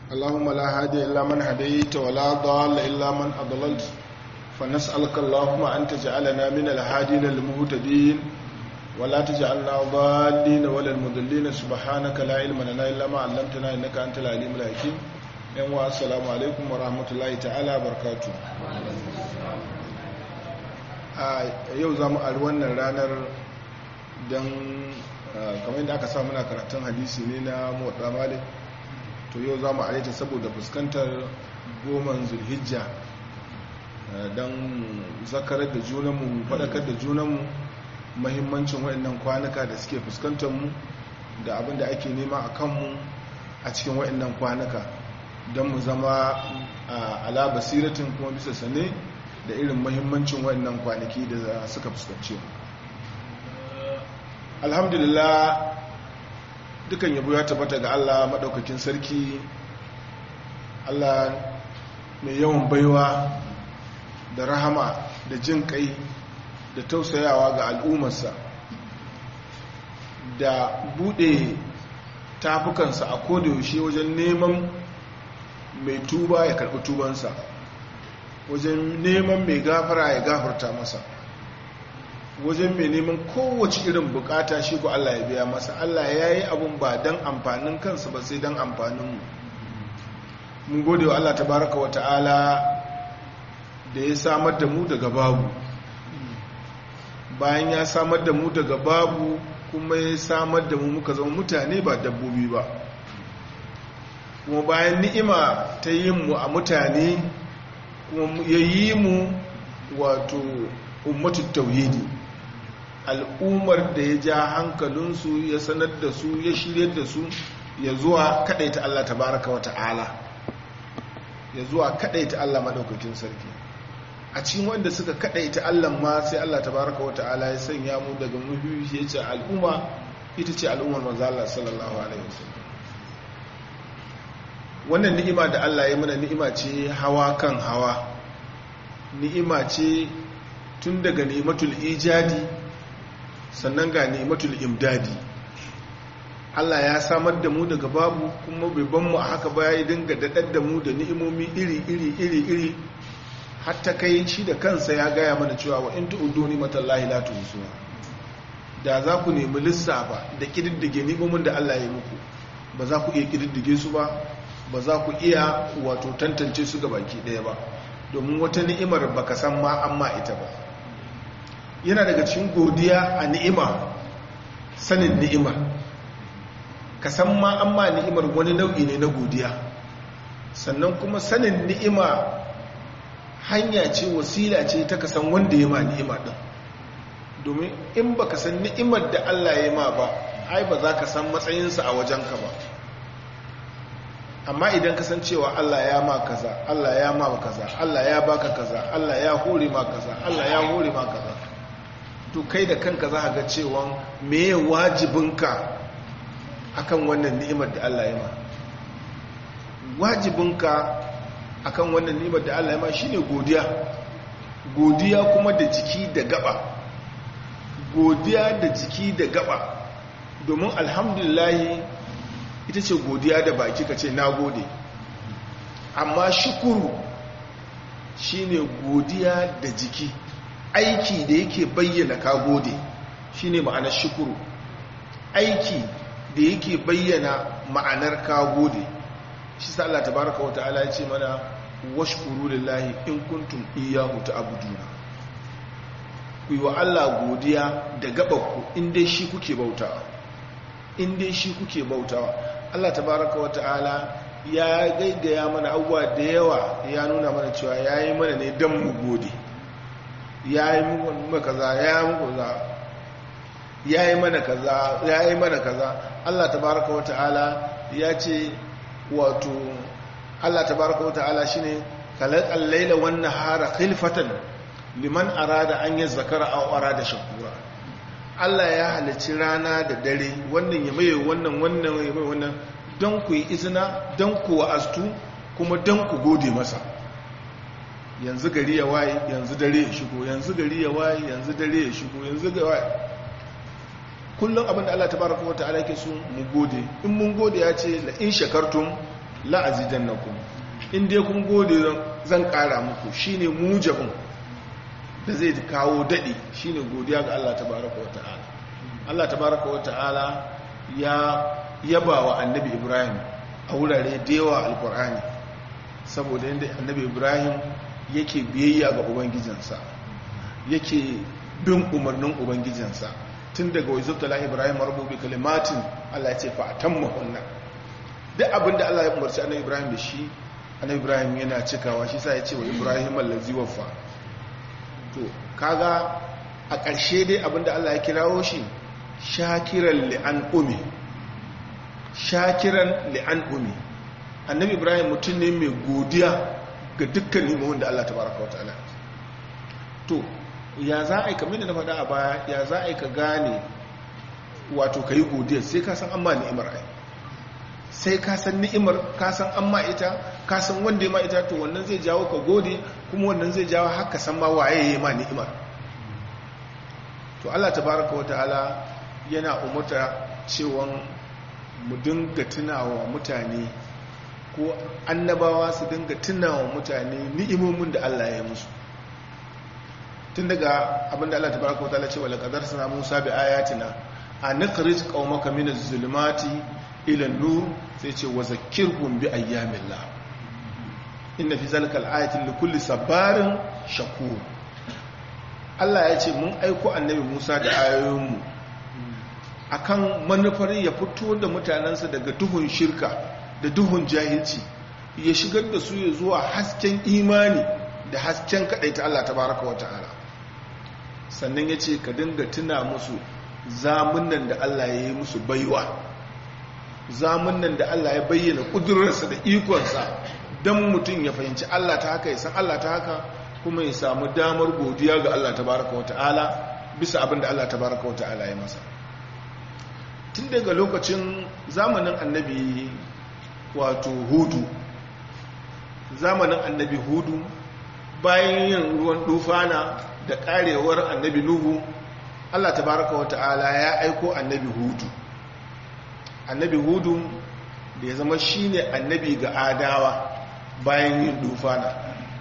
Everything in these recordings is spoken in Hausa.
اللهم لا هادي إلا من هديت ولا ضال إلا من أضللت فنسألك اللهم أن تجعلنا من الهادين المهتدين ولا تجعلنا ضالين ولا المضلين سبحانك لا علم لنا إلا ما علمتنا إنك أنت العليم الحكيم yanwa assalamu alaikum wa rahmatullahi ta'ala barkatu a yau za mu ari wannan ranar don kamar yadda aka sa muna karatun hadisi ne na motsa malik to yau za mu ari ta saboda fuskantar goman zulhijja don zakarar da junanmu faɗakar da junanmu mahimmancin waɗannan kwanuka da suke fuskantar mu da abin da ake nema a kanmu a cikin waɗannan kwanuka don mu zama ala basiratin kuma bisa sane da irin mahimmancin wannan kwanaki da suka fuskance alhamdulillah dukan yabo ya tabbata ga Allah maɗaukakin sarki Allah mai yawan baiwa da rahama da jin kai da tausayawa ga al'ummarsa da buɗe tafukansa a kodayaushe wajen neman mai tuba ya karɓi tubansa wajen neman mai gafara ya gafarta masa wajen mai neman kowace irin bukata shi ko Allah ya biya masa Allah ya yi abun ba don amfanin kansa ba sai don amfaninmu mun gode wa Allah tabaraka wa ta'ala da ya samar da mu daga babu bayan ya samar da mu daga babu kuma ya samar da mu muka zama mutane ba dabbobi ba kuma bayan ni'ima ta yi mu a mutane kuma ya yi mu wato ummatu tauhidi al'ummar da ya ja hankalinsu ya sanar da su ya shirya da su ya zuwa kadaita Allah tabaraka wa ta'ala ya zuwa kadaita Allah madaukakin sarki a cikin wanda suka kadaita Allah ma sai Allah tabaraka wa ta'ala ya sanya mu daga muhimmi ya ce al'umma ita ce al'ummar manzo Allah sallallahu alaihi wasallam wannan ni'ima da Allah ya mana ni'ima ce hawa kan hawa ni'ima ce tun daga ni'imatul ijadi sannan ga ni'imatul imdadi Allah ya samar da mu daga babu kuma bai ban mu a haka ba ya dinga daɗar da mu da ni'imomi iri iri iri iri hatta kai shi da kansa ya gaya mana cewa wa in tu'uddu ni'matallahi la tuhsuha da za ku nemi lissafa da kididdige ni'imomin da Allah ya yi muku ba za ku iya kididdige su ba ba za ku iya wato tantance su ga baki ɗaya ba domin wata ni'imar baka san ma amma ita ba yana daga cikin godiya a ni'ima sanin ni'imar ka san ma amma ni'imar wani nau'i ne na godiya sannan kuma sanin ni'ima hanya ce wasila ce ta kasan wanda ya ma ni'ima ɗin domin in baka san ni'imar da Allah ya ma ba ai ba za ka san matsayinsa a wajenka ba amma idan ka san cewa Allah ya ma kaza Allah ya ma kaza Allah ya baka kaza Allah ya hore ma kaza Allah ya hore ma kaza to kai da kanka za ka ga cewa meye wajibinka akan wannan ni'imar da Allah ya ma wajibinka akan wannan ni'imar da Allah ya ma shine godiya godiya kuma da jiki da gaba godiya da jiki da gaba domin alhamdulillah ita ce godiya da baki ka ce na gode amma shukuru shine godiya da jiki aiki da yake bayyana ka gode shine ma'anar shukuru aiki da yake bayyana ma'anar ka gode shi sa Allah tabaraka wa ta'ala ya ce mana washkuru lillahi in kuntum iyyahu ta'buduna ku yi wa Allah godiya da gabanku in dai shi kuke bautawa in dai shi kuke bautawa Allah tabaraka wa ta'ala ya gaigaya mana abubuwa da yawa ya nuna mana cewa ya yi mana ne don mu gode ya yi mana kaza ya yi kaza ya yi mana kaza ya yi mana kaza Allah tabaraka wa ta'ala ya ce wato Allah tabaraka wa ta'ala shine khalaqal layla wan nahara khilfatan liman arada an yazkara aw arada shakura Allah ya halicci rana da dare wannan ya maye wannan wannan ya maye wannan don ku yi izina don ku wa'astu kuma don ku gode masa yanzu gari ya waye yanzu dare ya shigo yanzu gari ya waye yanzu dare ya shigo yanzu ga waye kullum abin da Allah tabaraka wa ta'ala yake so mu gode in mun gode ya ce la in shakartum la azidannakum in dai kun gode zan kara muku shine mujabin da zai kawo dadi shine godiya ga Allah tabaraka wata'ala Allah tabaraka wata'ala ya yaba wa annabi Ibrahim a wurare da yawa alkur'ani saboda yadda annabi Ibrahim yake biyayya ga ubangijinsa yake bin umarnin ubangijinsa tun daga wai zubtala Ibrahim rububi kalimatin Allah ya ce fa atamma hunna duk abinda Allah ya umarci annabi Ibrahim da shi annabi Ibrahim yana cikawa shi sa ya ce wa Ibrahim allazi waffa to kaga a ƙarshe dai abinda Allah ya kirawo shi shakiran li'an umi shakiran li'an umi annabi Ibrahim mutum ne mai godiya ga dukkan nimomin da Allah tabaraka wataala to ya za a yi kamar da na faɗa a baya ya za a yi ka gane wato ka yi godiya sai ka san amma ni'imar ai sai ka san ni'imar ka san amma ita ka san wanda ya ma ita to wannan zai jawo ka gode kuma wannan zai jawo haka san ma waye ya ma ni'imar to Allah tabaraka wa ta'ala yana umurta cewa mu dinga tunawa mutane ko annabawa su dinga tunawa mutane ni'imomin da Allah ya musu tun daga abinda Allah tabaraka wa ta'ala ce wala qadar sana Musa bi ayatina an nikhrij qaumaka min az-zulumati ila nur sai ce wa zakkirhum bi ayyamillah inna fi zalika al-ayatin likulli sabarin shakur Allah ya ce mun aiko annabi Musa da ayoyinmu akan manufar ya fito da mutanensa daga duhun shirka da duhun jahilci ya shigar da su ya zuwa hasken imani da hasken ta Allah tabaraka wa ta'ala sannan ya ce ka dinga tuna musu zamunan da Allah ya yi musu baiwa zamunan da Allah ya bayyana ƙudurarsa da ikonsa don mutum ya fahimci Allah ta haka ya san Allah ta haka kuma ya samu damar godiya ga Allah tabaraka wa ta'ala bisa abin da Allah tabaraka wa ta'ala ya masa tun daga lokacin zamanin annabi wato hudu zamanin annabi hudu bayan yin ruwan dufana da karewar annabi nuhu Allah tabaraka wa ta'ala ya aiko annabi hudu annabi hudu da ya zama shine annabi ga adawa bayan yin dufana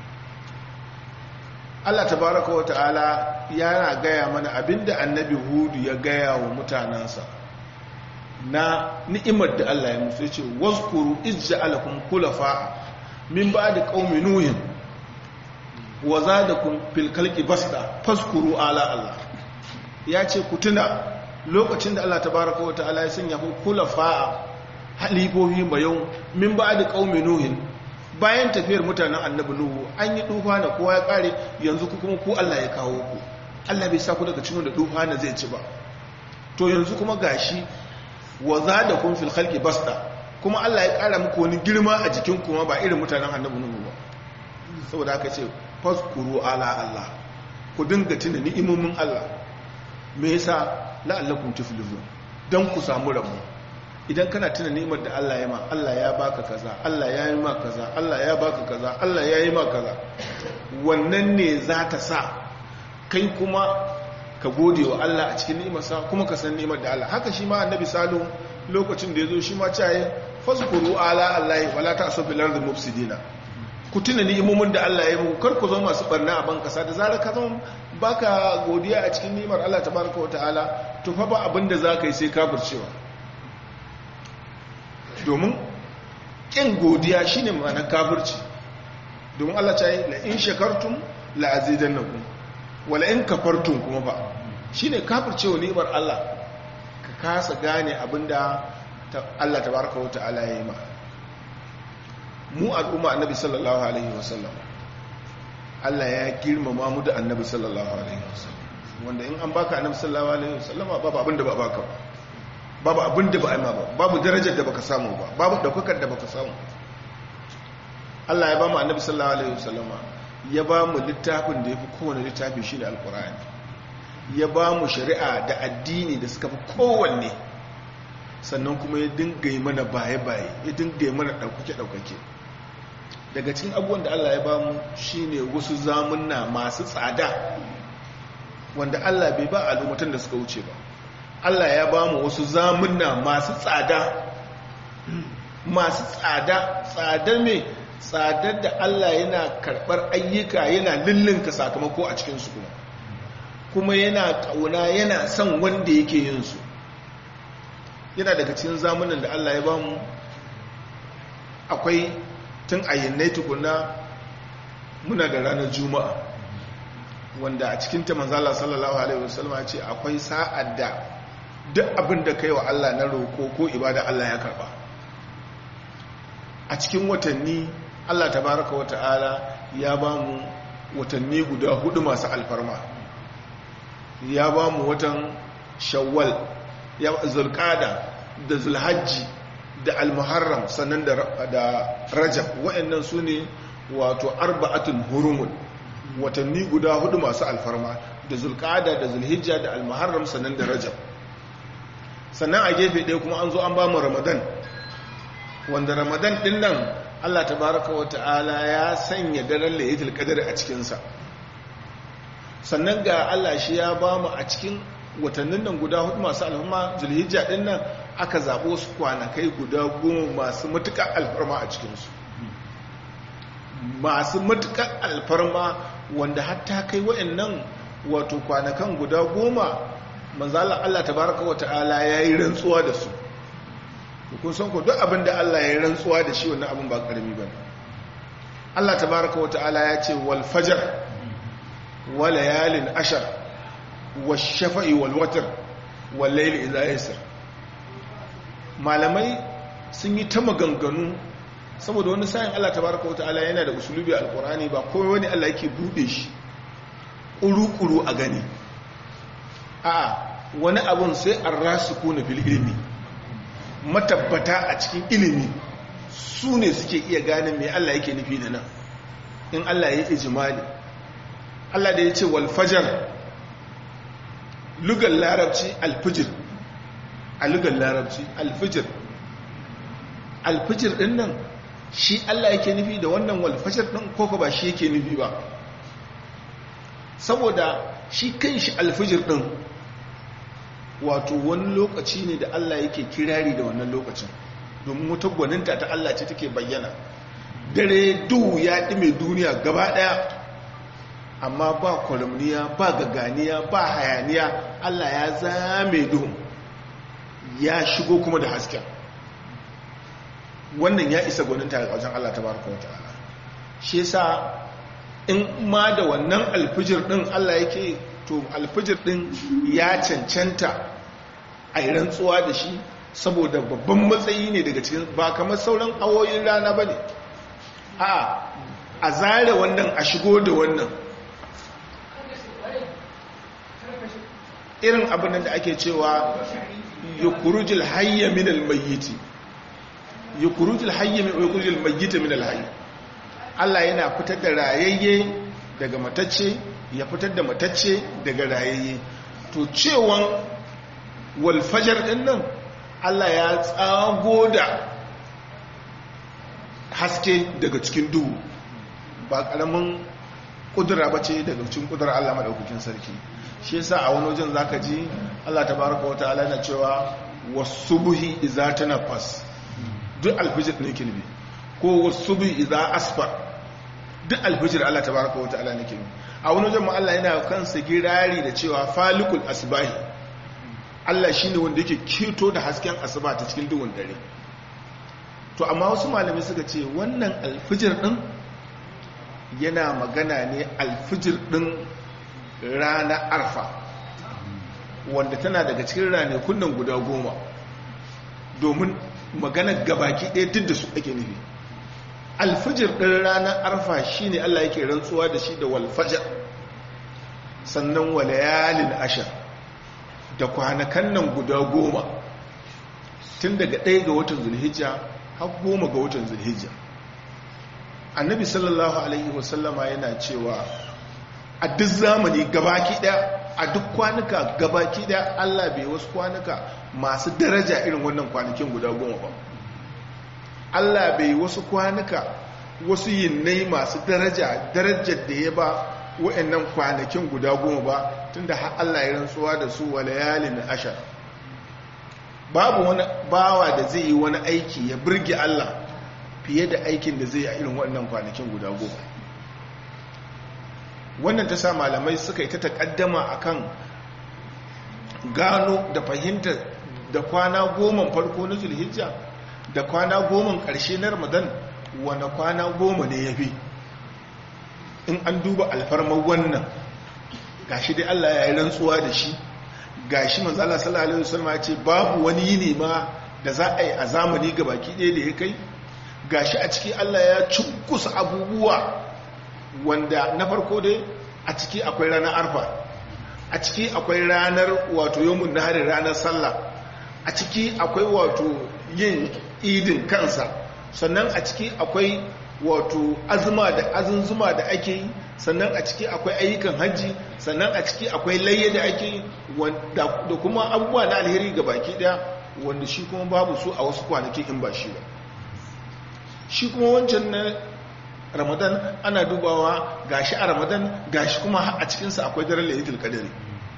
Allah tabaraka wa ta'ala yana gaya mana abinda annabi hudu ya gaya wa mutanensa na ni'imar da Allah ya musu yace wazkuru izja'alakum khulafa min ba'di qaumi nuhin wa zadakum fil khalqi basta fazkuru ala Allah yace ku tuna lokacin da Allah tabaaraka wa ta'ala ya sanya ku khulafa halifofi bayau min ba'di qaumi nuhin bayan tafiyar mutanen annabi nuhu an yi dufa na kowa ya kare yanzu ku kuma ku Allah ya kawo ku Allah bai sa ku daga cikin da dufa na zai ci ba to yanzu kuma gashi wa za da kun fil khalqi basta kuma Allah ya kara muku wani girma a jikin kuma ba irin mutanen annabi nuhu ba saboda haka ce faskuru ala Allah ku dinga tuna ni'imomin Allah me yasa la'allakum tuflihun dan ku samu rabo idan kana tuna ni'imar da Allah ya ma Allah ya baka kaza Allah ya yi ma kaza Allah ya baka kaza Allah ya yi ma kaza wannan ne za ta sa kai kuma ka gode wa Allah a cikin ni'imarsa kuma ka san ni'imar da Allah haka shi ma annabi salihu lokacin da ya zo shi ma caye fazkuru ala allahi wala ta'su bil ardi mufsidina ku tuna ni'imomin da Allah ya yi muku kar ku zama masu barna a ban kasa da zarar ka zama baka godiya a cikin ni'imar Allah tabaraka wa ta'ala to fa ba abin da zaka yi sai kafircewa domin kin godiya shine ma'anar kafirci domin Allah ta yi la in shakartum la azidannakum wala in kafartun kuma ba shine kafircewa ni'imar Allah ka kasa gane abinda Allah tabaraka wa ta'ala ya yi ma mu al'umma annabi sallallahu alaihi wasallam Allah ya girmama mu da annabi sallallahu alaihi wasallam wanda in an baka annabi sallallahu alaihi wasallam babu abinda ba baka ba babu abinda ba aima ba babu darajar da baka samu ba babu daukakar da baka samu Allah ya ba mu annabi sallallahu alaihi wasallama ya ba mu littafin da ya fi kowane littafi shi ne alkur'ani ya ba mu shari'a da addini da suka fi kowanne sannan kuma ya dinga yi mana baye-baye ya dinga yi mana ɗaukake-ɗaukake daga cikin abubuwan da Allah ya ba mu shi ne wasu zamunna masu tsada wanda Allah bai ba al'ummatan da suka wuce ba Allah ya ba mu wasu zamunna masu tsada masu tsada tsadar mai tsadar da Allah yana karɓar ayyuka yana lullunka sakamako a cikinsu kuma kuma yana ƙauna yana son wanda yake yin su yana daga cikin zamunan da Allah ya bamu akwai tun ayyannai tukuna muna da ranar juma'a wanda a cikin ta manzala sallallahu alaihi wasallam ya ce akwai sa'ad da duk abin da kai wa Allah na roko ko ibada Allah ya karba a cikin watanni Allah tabaraka wa ta'ala ya bamu watanni guda hudu masu alfarma ya bamu watan shawwal ya zulqada da zulhajji da almuharram sannan da rajab wa'annan su ne wato arba'atun hurumun watanni guda hudu masu alfarma da zulqada da zulhijja da almuharram sannan da rajab sannan a gefe ɗaya kuma an zo an ba mu ramadan wanda ramadan ɗin nan allah tabaraka wa ta'ala ya sanya daren layatul qadr a cikinsa sannan ga allah shi ya ba mu a cikin watannin nan guda hudu masu alfarma zulhijja ɗin nan aka zaɓo su kwanakai guda goma masu matuƙar alfarma a cikinsu masu matuƙar alfarma wanda hatta kai wa'annan wato kwanakan guda goma manzala Allah tabaraka wa ta'ala ya yi rantsuwa da su kun san ku duk abin da Allah ya yi rantsuwa da shi wannan abin ba ƙarami ba Allah tabaraka wa ta'ala ya ce wal fajar wa layalin ashar wa shafa'i wal watar wal layli idha yasr malamai sun yi ta maganganu saboda wani sayin Allah tabaraka wata'ala yana da usulubi alkurani ba kowai wani Allah yake bude shi ƙuru-ƙuru a gani a wani abun sai an rasu kone fil ilimi matabbata a cikin ilimi su ne suke iya ganin mai Allah yake nufi da nan in Allah ya ijimali Allah da ya ce walfajar lugar larabci alfijir a lugar larabci alfijir alfijir din nan shi Allah yake nufi da wannan walfashar ɗin koko ba shi yake nufi ba saboda shi kan shi alfijir ɗin wato wani lokaci ne da Allah yake kirari da wannan lokacin domin wata gwaninta ta Allah ce take bayyana dare duhu ya ɗime duniya gaba ɗaya amma ba kwalamniya ba gaganiya ba hayaniya Allah ya zame duhu ya shigo kuma da hasken wannan ya isa gwaninta a wajen Allah tabaraka wata'ala shi yasa in ma da wannan alfijir din Allah yake to alfijir din ya cancanta a yi rantsuwa da shi saboda babban matsayi ne daga cikin ba kamar sauran awoyin rana ba ne a a zare wannan a shigo da wannan irin abin da ake cewa yukurujil hayya min almayyiti yukurujil hayya min yukurujil mayyita min alhayy Allah yana fitar da rayayye daga matacce ya fitar da matacce daga rayayye to cewan wal fajr din nan Allah ya tsago da haske daga cikin duhu ba karamin kudura bace daga cikin kudurar Allah madaukakin sarki shi yasa a wani wajen zaka ji Allah tabaraka wa ta'ala yana cewa wasubuhi idza tanafas duk alfijir ne kilbi ko wasubuhi idza asfar duk alfijir Allah tabaraka wa ta'ala ne kilbi a wani wajen mu Allah yana kansa girari da cewa falikul asbahi Allah shine wanda yake keto da hasken asuba ta cikin duhun dare to amma wasu malamai suka ce wannan alfijir din yana magana ne alfijir din rana arfa wanda tana daga cikin ranakun nan guda goma domin magana gabaki ɗaya duk da su ake nufi alfijir ɗin ranar arfa shi ne allah yake rantsuwa da shi da walfajar sannan walayalin ashar da kwanakan nan guda goma tun daga ɗaya ga watan zulhijja har goma ga watan zulhijja annabi sallallahu alaihi wasallama yana cewa a duk zamani gabaki daya a duk kwanuka gabaki daya Allah bai wasu kwanuka masu daraja irin wannan kwanakin guda goma ba Allah bai wasu kwanuka wasu yinnai masu daraja darajar da ya ba wa'annan kwanakin guda goma ba tunda har Allah ya rantsuwa da su wa layalin ashar babu wani bawa da zai yi wani aiki ya birge Allah fiye da aikin da zai yi a irin waɗannan kwanakin guda goma wannan ta sa malamai suka yi ta taƙaddama akan gano da fahimta da kwana goma farko na zulhijja da kwana goma ƙarshe na ramadan wane kwana goma ne ya fi in an duba alfarmar wannan gashi dai Allah ya yi rantsuwa da shi gashi manzala sallallahu alaihi wasallam ya ce babu wani yini ma da za a yi a zamani ga baki ɗaya da ya kai gashi a ciki Allah ya cunkusa abubuwa wanda na farko dai a ciki akwai ranar arfa a ciki akwai ranar wato yawmun nahari ranar sallah a ciki akwai wato yin idin kansa sannan a ciki akwai wato azuma da azunzuma da ake yi sannan a ciki akwai ayyukan hajji sannan a ciki akwai layya da ake yi da kuma abubuwa na alheri ga baki daya wanda shi kuma babu su a wasu kwanaki in ba shi ba shi kuma wancan na ramadan ana dubawa gashi a ramadan gashi kuma a cikinsa akwai daren layitul kadari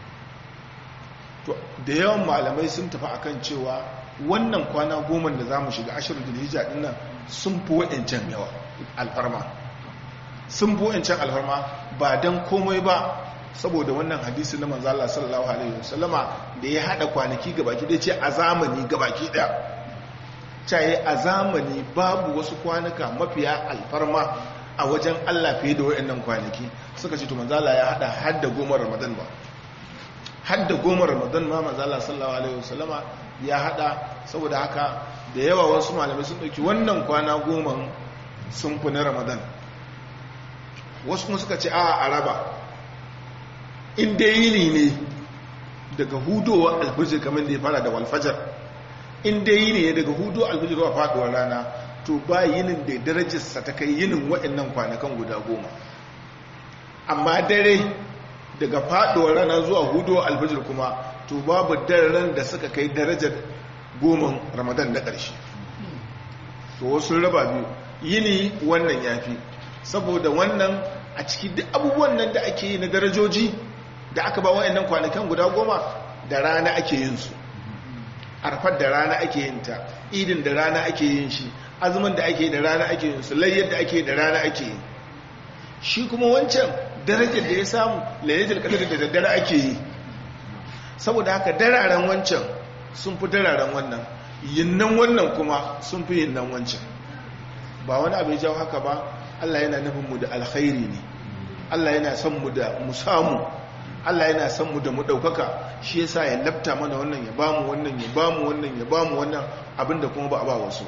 to da yawan malamai sun tafi akan cewa wannan kwana goma da za mu shiga ashirin da hijja dinnan sun fi wa'ancan yawa alfarma sun fi wa'ancan alfarma ba don komai ba saboda wannan hadisi na manzala sallallahu alaihi wasallama da ya hada kwanaki gabaki da ce a zamani gabaki daya caye a zamani babu wasu kwanuka mafiya alfarma a wajen Allah fiye da wa'annan kwanaki suka ce to manzala ya hada hadda goma ramadan ba hadda goma ramadan ma manzala sallallahu alaihi wasallama ya hada saboda haka da yawa wasu malamai sun dauki wannan kwana goma sun fi na ramadan wasu kuma suka ce a araba inda yini ne daga hudowa alfijir kamar da ya fara da walfajar inda yini ne daga hudowa alfijir zuwa faduwar rana to ba yinin da darajarsa ta kai yinin waɗannan kwanakan guda goma amma dare daga faduwar rana zuwa hudowa alfijir kuma to babu daren da suka kai darajar goma ramadan na ƙarshe to wasu raba biyu yini wannan ya fi saboda wannan a ciki duk abubuwan nan da ake yi na darajoji da aka ba wa'annan kwanakan guda goma da rana ake yin su arfar da rana ake yin ta idin da rana ake yin shi azumin da ake da rana ake yin su layyar da ake da rana ake yi shi kuma wancan darajar da ya samu layyatul qadr da daddare ake yi saboda haka dararen wancan sun fi dararen wannan yinnan wannan kuma sun fi yinnan wancan ba wani abu ya jawo haka ba Allah yana nufin mu da alkhairi ne Allah yana son mu da mu samu Allah yana son mu da mu daukaka shi yasa ya lafta mana wannan ya bamu wannan ya bamu wannan ya bamu wannan abinda kuma ba a ba wasu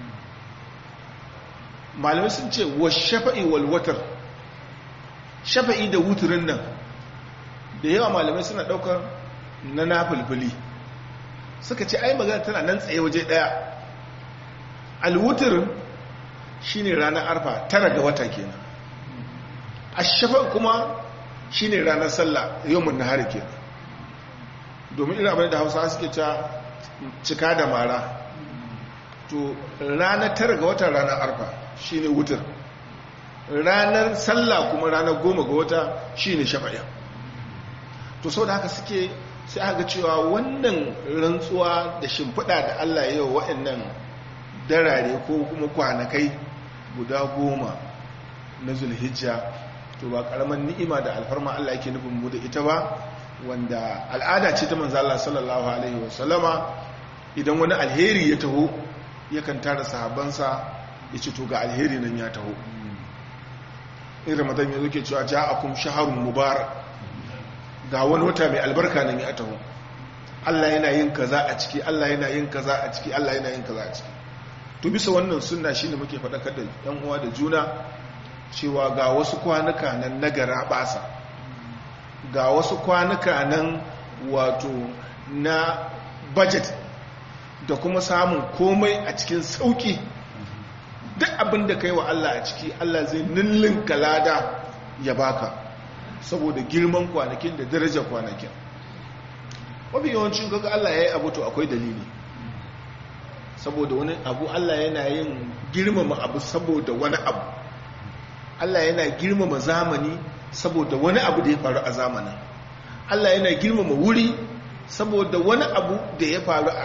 malamai sun ce wa shafa'i wal watar shafa'i da wuturin nan da yawa malamai suna daukar na nafilfili suka ce ai magana tana nan tsaye waje daya alwutur shine ranar arfa tara ga wata kenan ashafa kuma shine ranar sallah yawmun nahar kenan domin ina abin da Hausa suke cewa cika da mara to ranar tara ga wata ranar arfa shine wutur ranar sallah kuma ranar goma ga wata shine shafa'a to sau da haka suke sai aka cewa wannan rantsuwa da shimfiɗa da Allah ya yi wa waɗannan darare ko kuma kwanakai guda goma na zulhijja to ba ƙaramin ni'ima da alfarma Allah yake nufin mu da ita ba wanda al'ada ce ta manzo Allah sallallahu alaihi wasallama idan wani alheri ya taho yakan tara sahabbansa ya ce to ga alheri nan ya taho in ramadan ya zo ke cewa ja'akum shahrun mubarak ga wani wata mai albarka nan ya taho Allah yana yin kaza a ciki Allah yana yin kaza a ciki Allah yana yin kaza a ciki to bisa wannan sunna shine muke faɗakar da yan uwa da juna cewa ga wasu kwanuka nan nagara basa ga wasu kwanuka nan wato na budget da kuma samun komai a cikin sauki duk abin da kai wa Allah a ciki Allah zai nillin kalada ya baka saboda girman kwanakin da daraja kwanakin mafi yawancin kaga Allah ya yi abu to akwai dalili saboda wani abu Allah yana yin girmama abu saboda wani abu Allah yana girmama zamani saboda wani abu da ya faru a zamanin Allah yana girmama wuri saboda wani abu da ya faru a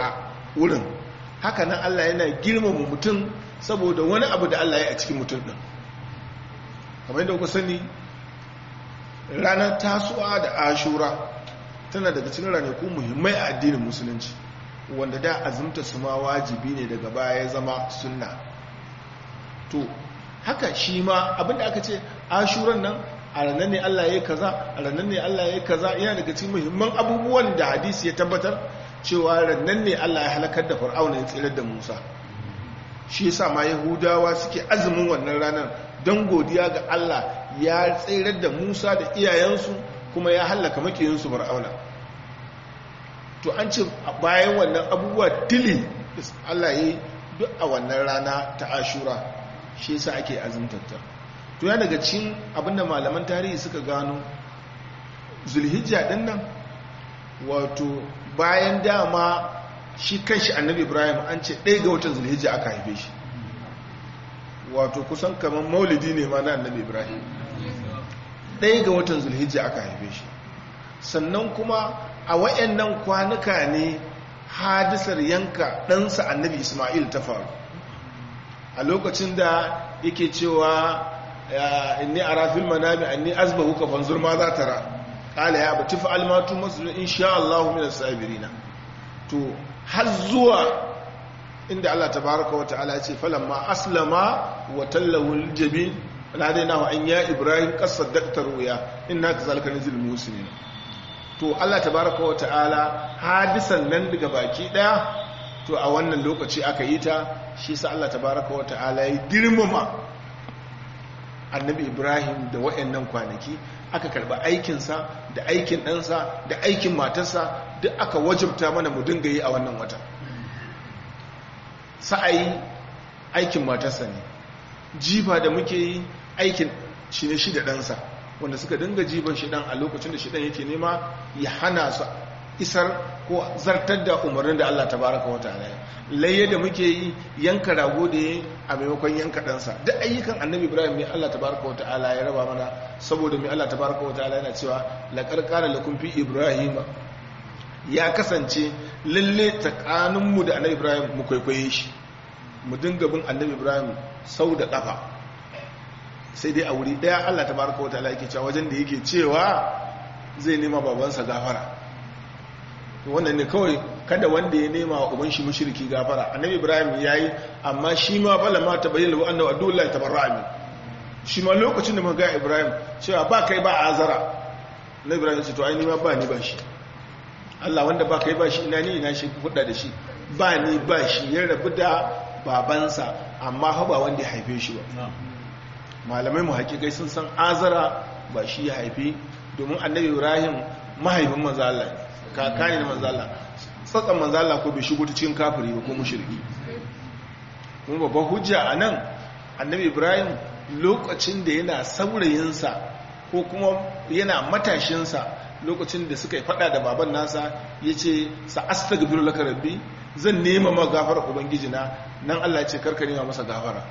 wurin haka nan Allah yana girmama mutum saboda wani abu da Allah ya a cikin mutum ɗin kamar yadda kuka sani ranar tasuwa da ashura tana daga cikin ranaku muhimmai a addinin musulunci wanda da azumta su ma wajibi ne daga baya ya zama sunna to haka shi ma abinda aka ce ashuran nan a ranar ne Allah ya yi kaza a ranar ne Allah ya yi kaza yana daga cikin muhimman abubuwan da hadisi ya tabbatar cewa ranar ne Allah ya halakar da fir'auna ya tsirar da Musa shi yasa ma Yahudawa suke azumin wannan ranar don godiya ga Allah ya tsirar da Musa da iyayensu kuma ya halaka makiyinsu fir'auna to an ce bayan wannan abubuwa tili Allah ya yi duk a wannan rana ta ashura shi yasa ake azumtarta to ya daga cikin abinda malaman tarihi suka gano zulhijja din nan wato bayan dama shi kanshi annabi ibrahim an ce ɗaya ga watan zulhijja aka haife shi wato kusan kamar maulidi ne ma na annabi ibrahim ɗaya ga watan zulhijja aka haife shi sannan kuma a wayannan kwanuka ne hadisar yanka ɗansa annabi ismail ta faru a lokacin da yake cewa inni a rafin manami anni azbahu ka fanzur ma za ta ra ƙala ya bati fa'al matu masu insha Allah min sabirina to har zuwa inda Allah tabaraka wa ta'ala ya ce falamma aslama wa tallahu aljabin nadainahu an ya ibrahim qad saddaqta ruya inna kazalika nizil muslimin to Allah tabaraka wa ta'ala hadisan nan daga baki daya to a wannan lokaci aka yi ta shi sa Allah tabaraka wa ta'ala ya girmama annabi Ibrahim da wayannan kwanaki aka karba aikinsa da aikin ɗansa da aikin matarsa duk aka wajibta mana mu dinga yi a wannan wata sa'ayi aikin matarsa ne jifa da muke yi aikin shi ne shi da ɗansa wanda suka dinga jiban shi ɗan a lokacin da shi ɗan yake nema ya hana su isar ko zartar da umarnin da Allah tabaraka wata ala layya da muke yi yanka rago da ya a maimakon yanka ɗansa duk ayyukan annabi ibrahim ne Allah tabaraka wata ala ya raba mana saboda mai Allah tabaraka wata ala yana cewa laƙar ƙara lakun fi ibrahim ya kasance lalle tsakaninmu da annabi ibrahim mu kwaikwaye shi mu dinga bin annabi ibrahim sau da ƙafa sai dai a wuri ɗaya Allah tabaraka wata ala yake cewa wajen da yake cewa zai nema babansa gafara wannan ne kawai kada wanda ya nema wa uban shi mushriki gafara annabi ibrahim yayi amma shi ma bala ma tabayyana wa annahu adullahi tabarra'a min shi ma lokacin da muka ga ibrahim cewa ba kai ba azara na ibrahim ce to ai ni ma ba ni ba shi Allah wanda ba kai ba shi ina ni ina shi hudda da shi ba ni ba shi ya rabu da babansa amma ha ba wanda ya haife shi ba malamai mu hakikai sun san azara ba shi ya haife domin annabi ibrahim mahaifin manzo Allah ne kaka ne na manzala tsatsan manzala ko bai shigo ta cikin kafiri ba ko mushriki kuma babban hujja a nan annabi ibrahim lokacin da yana saurayinsa ko kuma yana matashinsa lokacin da suka yi fada da baban nasa ya ce sa astagfiru laka rabbi zan nema ma gafara ubangijina nan Allah ce karka nema masa gafara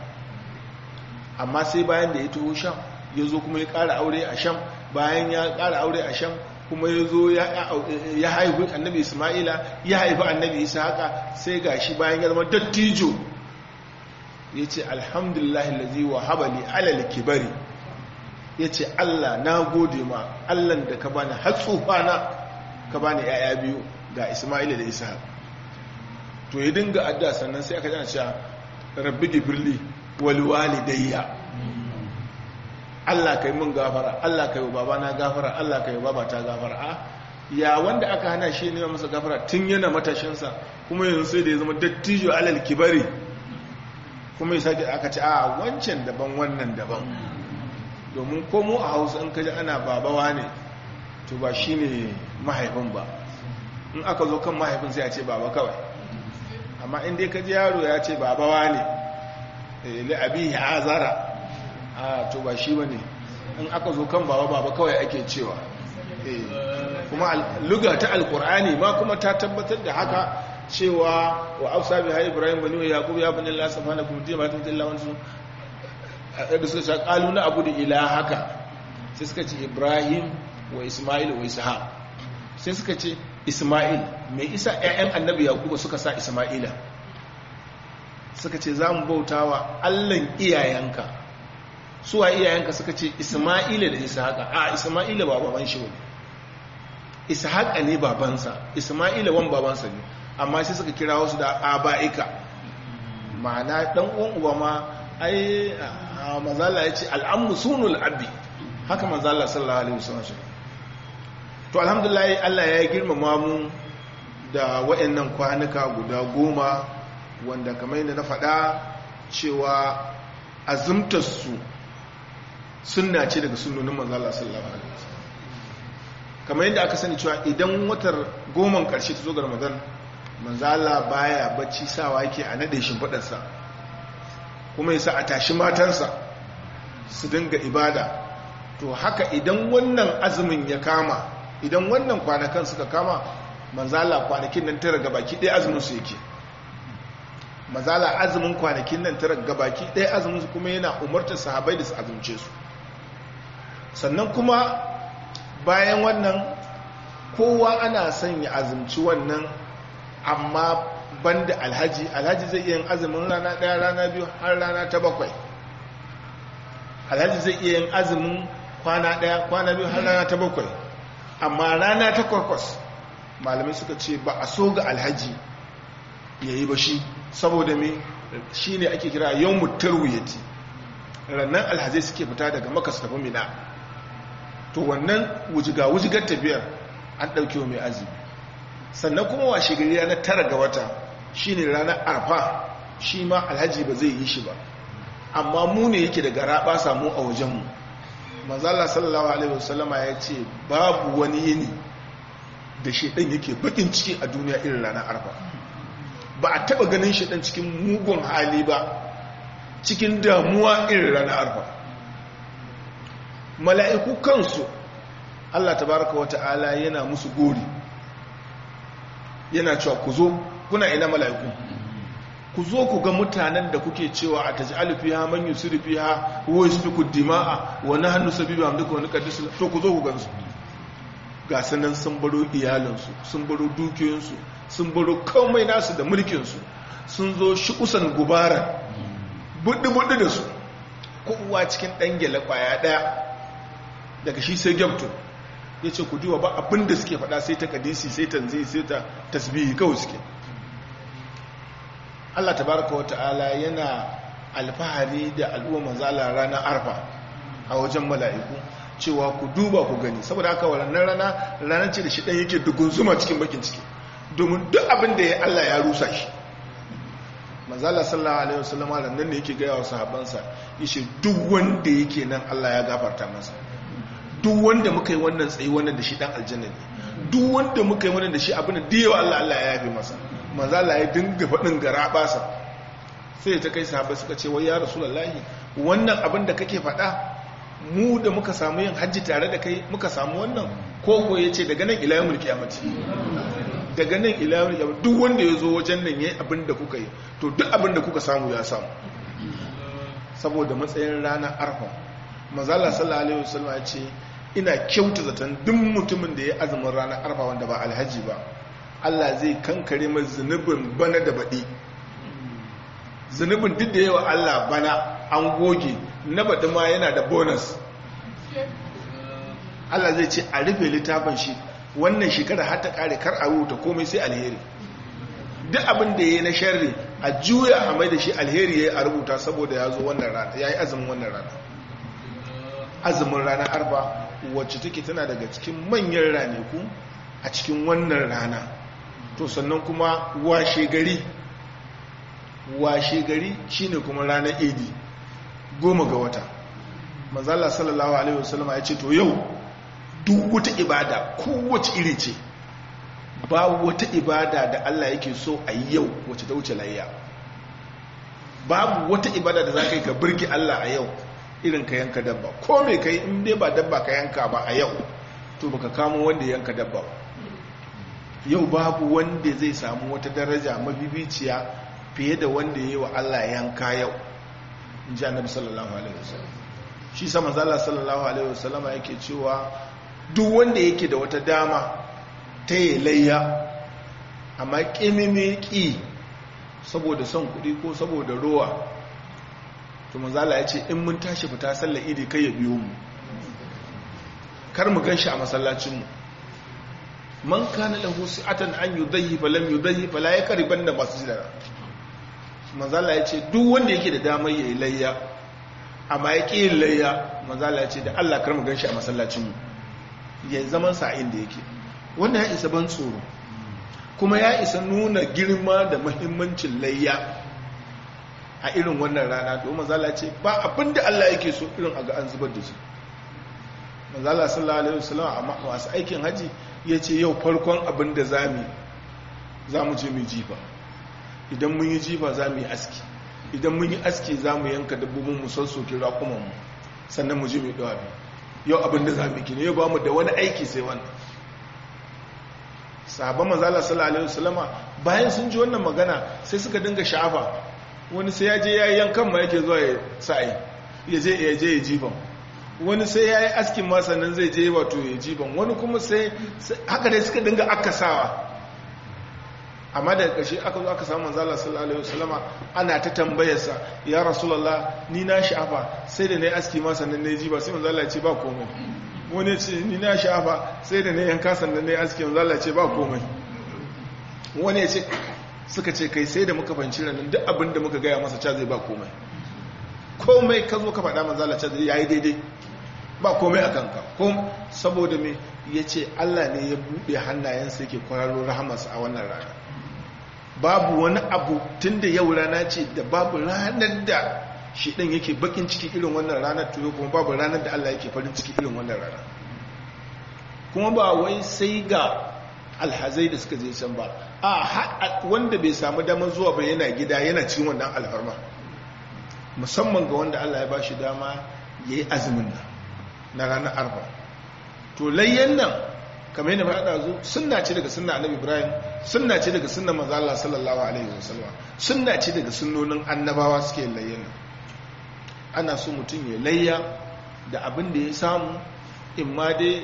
amma sai bayan da ya taho sham ya zo kuma ya ƙara aure a sham bayan ya ƙara aure a sham kuma ya zo ya haifu annabi ismaila ya haifu annabi isa haka sai ga shi bayan ya zama dattijo ya ce alhamdulahi lazi wa habali alal kibari ya ce allah na gode ma allan da ka bani hatsufana ka bani yaya biyu ga ismaila da isa to ya dinga adda sannan sai aka jana cewa rabbi gibirli walwalidayya Allah kai mun gafara Allah kai wa babana gafara Allah kai wa babata gafara a ya wanda aka hana shi ne masa gafara tun yana matashinsa kuma yanzu sai da ya zama dattijo alal kibari kuma ya sake aka ce a wancan daban wannan daban domin komo a hausa in kaji ana babawa ne to ba shi ne mahaifin ba in aka zo kan mahaifin sai a ce baba kawai amma inda ya kaji yaro ya ce babawa ne li'abi ya azara a to ba shi bane in aka zo kan baba baba kawai ake cewa kuma luga ta alkur'ani ma kuma ta tabbatar da haka cewa wa afsa bi hay ibrahim bani wa yaqub ya bani allah subhanahu wa ta'ala ta tilla wansu da suka ce qalu na abu da ilahaka sai suka ce ibrahim wa isma'il wa ishaq sai suka ce isma'il mai isa 'ya'yan annabi yakubu suka sa isma'ila suka ce za mu bauta wa allan iyayenka suwa iyayenka suka ce isma'ila da ishaqa a isma'ila ba baban shi ne ishaqa ne babansa isma'ila wan babansa ne amma sai suka kira wasu da aba'ika ma'ana dan uwan uba ma ai mazala ya ce al'ammu sunul abi haka mazala sallallahu alaihi wasallam to alhamdulillah Allah ya girmama mu da wayannan kwanuka guda goma wanda kamar yadda na faɗa cewa azumtar su sunna ce daga sunnonin mazala sallallahu alaihi wasallam kamar yadda aka sani cewa idan watar goman karshe ta zo ga Ramadan manzala baya bacci sawa yake a nade shimfiɗarsa kuma yasa a tashi matansa su dinga ibada to haka idan wannan azumin ya kama idan wannan kwanakan suka kama manzala kwanakin nan tara gabaki ɗaya azumin su yake manzala azumin kwanakin nan tara gabaki ɗaya azumin su kuma yana umartar sahabai da su azumce su sannan kuma bayan wannan kowa ana son ya azumci wannan amma banda alhaji alhaji zai iya yin azumin rana daya rana biyu har rana ta bakwai alhaji zai iya yin azumin kwana daya kwana biyu har rana ta bakwai amma rana ta kwakwas malamai suka ce ba a so ga alhaji ya yi ba shi saboda me shi ne ake kira yau mutar wuyati rannan alhazai suke fita daga maka su tafi mina to wannan wujiga-wujigar tafiyar an ɗauke mai azumi sannan kuma washe gari ranar tara ga wata shi ne ranar arfa shi ma alhaji ba zai yi shi ba amma mu ne yake da gara ba samu a wajenmu manzala sallallahu alaihi wasallama ya ce babu wani yini da shaidan yake bakin ciki a duniya irin ranar arfa ba a taba ganin shaidan cikin mugun hali ba cikin damuwa irin ranar arfa mala'iku kansu Allah tabaraka wa ta'ala yana musu gori yana cewa ku zo kuna ina mala'iku ku zo ku ga mutanen da kuke cewa a taj'alu fiha man yusiru fiha wa yasfiku dima'a wa nahnu sabibu amduka wa nuqaddisu to ku zo ku gansu ga sanan sun baro iyalansu sun baro dukiyoyinsu sun baro komai nasu da mulkinsu sun zo shi kusan gubara buddi-buddi da su kowa cikin ɗan gyale ƙwaya ɗaya daga shi sai gyamto ya ce ku diwa ba abin da suke faɗa sai ta kadisi sai tanzi sai ta tasbihi kawai suke Allah tabaraka wa ta'ala yana alfahari da al'umma manzala ranar arfa a wajen mala'iku cewa ku duba ku gani saboda haka wannan rana ranar ce da shi ɗan yake dugun zuma cikin bakin ciki domin duk abin da ya Allah ya rusa shi manzala sallallahu alaihi wasallam nan ne yake gaya wa sahabbansa yace duk wanda yake nan Allah ya gafarta masa duk wanda muka yi wannan tsayi wannan da shi dan aljanna ne duk wanda muka yi wannan da shi abin da yawa Allah Allah ya yafe masa manzala ya dinga faɗin gara basa sai ta kai sahabbai suka ce wai ya rasulullahi wannan abin da kake faɗa mu da muka samu yin hajji tare da kai muka samu wannan ko ko yace daga nan ila yawmul qiyamati daga nan ila yawmul qiyamati duk wanda ya zo wajen nan yayi abin da kuka yi to duk abin da kuka samu ya samu saboda matsayin ranar arfa manzala sallallahu alaihi wasallam ya ce ina kyauta zaton duk mutumin da ya azumin ranar arfa wanda ba alhaji ba Allah zai kankare mai zunubin bana da baɗi zunubin duk da yawa Allah bana an goge na baɗi ma yana da bonus Allah zai ce a rufe littafin shi wannan shekara har ta kare kar a rubuta komai sai alheri duk abin da ya yi na sharri a juya a mai da shi alheri ya yi a rubuta saboda ya zo wannan rana ya yi azumin wannan rana azumin rana arba wacce take tana daga cikin manyan ranaku a cikin wannan rana to sannan kuma washe gari washe gari shine kuma ranar idi goma ga wata manzala sallallahu alaihi wasallama ya ce to yau duk wata ibada kowace iri ce ba wata ibada da Allah yake so a yi yau wacce ta wuce layya babu wata ibada da za ka yi ka birgi Allah a yau irin ka yanka dabba ko mai ka yi in dai ba dabba ka yanka ba a yau to baka kamo wanda yanka dabba ba yau babu wanda zai samu wata daraja mabibiciya fiye da wanda ya yi wa Allah yanka yau in ji annabi sallallahu alaihi wasallam shi sama zala sallallahu alaihi wasallam yake cewa duk wanda yake da wata dama ta yi layya amma ƙimimi ƙi saboda son kuɗi ko saboda rowa to manzala ya ce in mun tashi fita sallar idi kai ya biyo mu kar mu gan shi a masallacinmu man kana lahu si'atan an yudayhi falam yudayhi fala yakriban da masjidana manzala ya ce duk wanda yake da damar yayi layya amma ya ƙi layya manzala ya ce da Allah kar mu ganshi a masallacin mu ya zaman sa inda yake wanda ya isa ban tsoro kuma ya isa nuna girma da muhimmancin layya a irin wannan rana to manzala ya ce ba abinda Allah yake so irin a ga an zubar da shi manzala sallallahu alaihi wasallam amma masu aikin haji ya ce yau farkon abin da za mu je mu jifa idan mun yi jifa za mu yi aski idan mun yi aski za mu yanka dabbobin mu sassoke raƙumanmu sannan mu je mu ɗawa yau abin da za mu kine yau ba mu da wani aiki sai wannan sahabban manzala sallallahu alaihi wasallama bayan sun ji wannan magana sai suka dinga sha'afa wani sai ya je ya yi yankan ma yake zuwa ya sa'i ya je ya je ya jifan wani sai ya yi askin ma sannan zai je wato ya jiban wani kuma sai haka dai suka dinga akasawa amma daga ƙarshe aka zo aka samu manzala sallallahu alaihi wasallama ana ta tambayarsa ya rasulullah ni na sha'afa sai da na yi aski ma sannan na yi jiba sai manzala ce ba komai wani ce ni na sha'afa sai da na yanka sannan na yi aski manzala ce ba komai wani ce suka ce kai sai da muka fanci ranar duk abin da muka gaya masa ca zai ba komai komai ka zo ka faɗa manzala ca zai yayi daidai ba komai a kanka ko saboda me ya ce allah ne ya buɗe hannayensa yake kwararo rahamarsa a wannan rana babu wani abu tun da yau rana ce da babu ranar da shi ɗan yake bakin ciki irin wannan ranar tuyo kuma babu ranar da allah yake farin ciki irin wannan rana kuma ba wai sai ga alhazai da suka je can ba a wanda bai samu damar zuwa ba yana gida yana cikin wannan alfarma musamman ga wanda allah ya ba shi dama ya yi azumin nan na ranar arba to layyan nan kamar yana faɗa zo sunna ce daga sunna annabi ibrahim sunna ce daga sunna manzo Allah sallallahu alaihi wasallam sunna ce daga sunnonin annabawa suke layyan nan ana so mutum ya layya da abin da ya samu in ma dai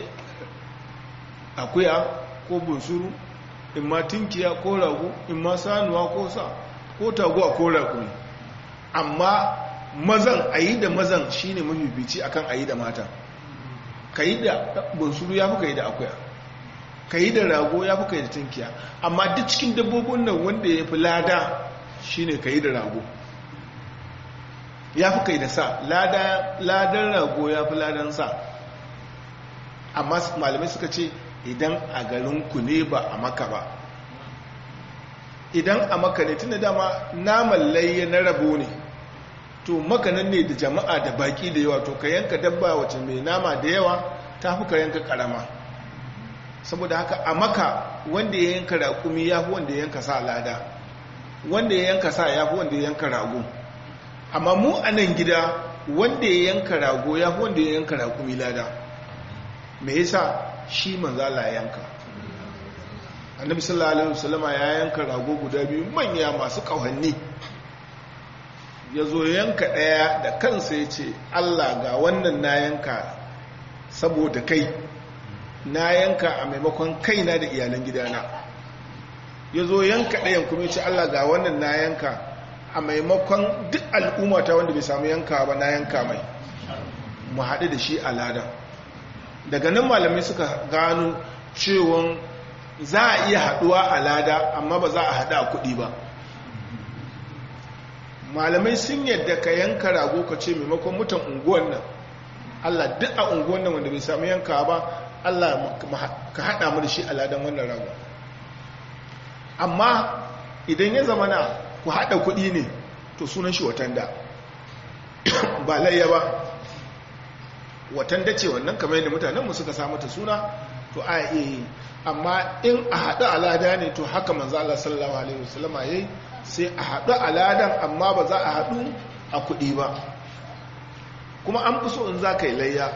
akuya ko bunsuru in ma tinkiya ko rago in ma sanuwa ko sa ko taguwa ko rago amma mazan ayi da mazan shine mafifici akan ayi da mata ka yi da bunsuru ya fi ka yi da akuya ka yi da rago ya fi ka yi da tunkiya amma duk cikin dabbobin nan wanda ya fi lada shi ne ka yi da rago ya fi ka yi da sa ladan rago ya fi ladan sa amma malamai suka ce idan a garinku ne ba a maka ba idan a maka ne tun da dama naman layya na rabo ne to makanan ne da jama'a da baki da yawa to ka yanka dabba wace mai nama da yawa ta fi ka yanka karama saboda haka a maka wanda ya yanka raƙumi ya fi wanda ya yanka sa lada wanda ya yanka sa ya fi wanda ya yanka rago amma mu a nan gida wanda ya yanka rago ya fi wanda ya yanka raƙumi lada me yasa shi manzala yanka annabi sallallahu alaihi wasallama ya yanka rago guda biyu manya masu ƙauhanni ya zo yanka ɗaya da kansa ya ce allah ga wannan na yanka saboda kai na yanka a maimakon kaina da iyalan gidana ya zo yanka ɗayan kuma ya ce allah ga wannan na yanka a maimakon duk al'ummata wanda bai samu yanka ba na yanka mai mu haɗu da shi a lada daga nan malamai suka gano cewon za a iya haɗuwa a lada amma ba za a haɗu a kuɗi ba malamai sun yadda ka yanka rago ka ce maimakon mutan unguwan nan allah duk a unguwan nan wanda bai samu yanka ba allah ka haɗa mu da shi aladan wannan rago amma idan ya zama na ku haɗa kuɗi ne to sunan shi watanda ba layya ba watanda ce wannan kamar yadda mutanenmu suka samu ta suna to a iya yi amma in a haɗu alada ne to haka manzo Allah sallallahu alaihi wasallama yayi sai a haɗu aladan amma ba za a haɗu a kuɗi ba kuma an fi so in za ka yi layya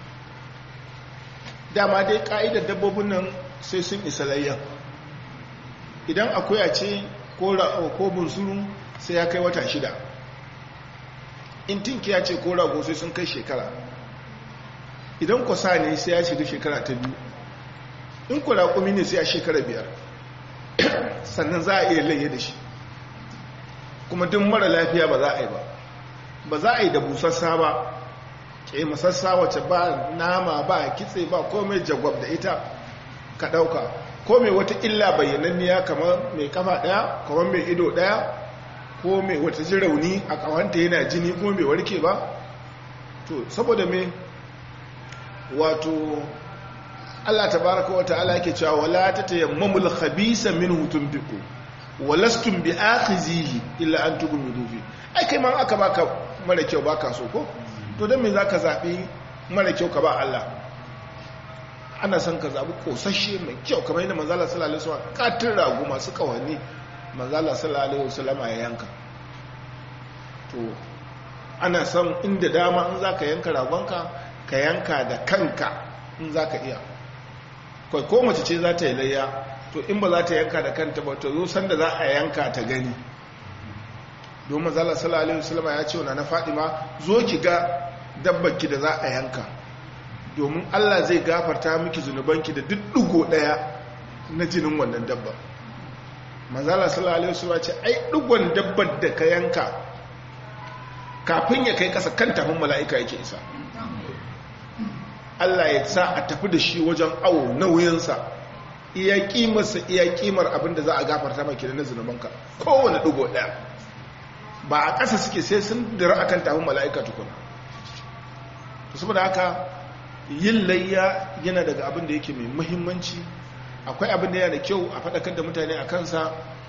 dama dai ƙa'idar dabbobin nan sai sun isa layyan idan akuya ce ko bunsuru sai ya kai wata shida in tinkiya ce ko rago sai sun kai shekara idan kwasa ne sai ya shiga shekara ta biyu in ku raƙumi ne sai a shekara biyar sannan za a iya laye da shi kuma duk mara lafiya ba za a yi ba ba za a yi da busassa ba ke masassa wace ba nama ba kitse ba komai jagwab da ita ka ɗauka komai wata illa bayyananniya kamar mai kafa ɗaya kamar mai ido ɗaya ko mai wata ji rauni a ƙawanta yana jini ko mai warke ba to saboda me wato Allah tabaraka wa ta'ala yake cewa wala tatayammamul khabisa minhu tunfiqu walastum bi'akhizihi illa an tughmidu fi ai kai ma aka baka mara kyau baka so ko to dan me zaka zabi mara kyau ka ba Allah ana son ka zabi kosashe mai kyau kamar yadda manzo Allah sallallahu alaihi wasallam katin ragu masu kawani manzo Allah sallallahu alaihi wasallam ya yanka to ana son inda dama in zaka yanka ragonka ka yanka da kanka in zaka iya kai ko mace ce za ta yi layya to in ba za ta yanka da kanta ba to zo sanda za a yanka ta gani don mazala sallallahu alaihi wasallam ya ce wa na Fadima zo ki ga dabbarki da za a yanka domin Allah zai gafarta miki zunubanki da duk dugo daya na jinin wannan dabba mazala sallallahu alaihi wasallam ce ai dugon dabbar da ka yanka kafin ya kai kasa kan tafin mala'ika yake isa Allah ya sa a tafi da shi wajen awo nauyinsa iya kimarsa iya kimar abinda za a gafarta maki da na zunubanka kowane dugo daya ba a ƙasa suke sai sun dira akan tafin mala'ika tukuna saboda haka yin layya yana daga abin da yake mai muhimmanci akwai abin da yana da kyau a faɗakar da mutane a kansa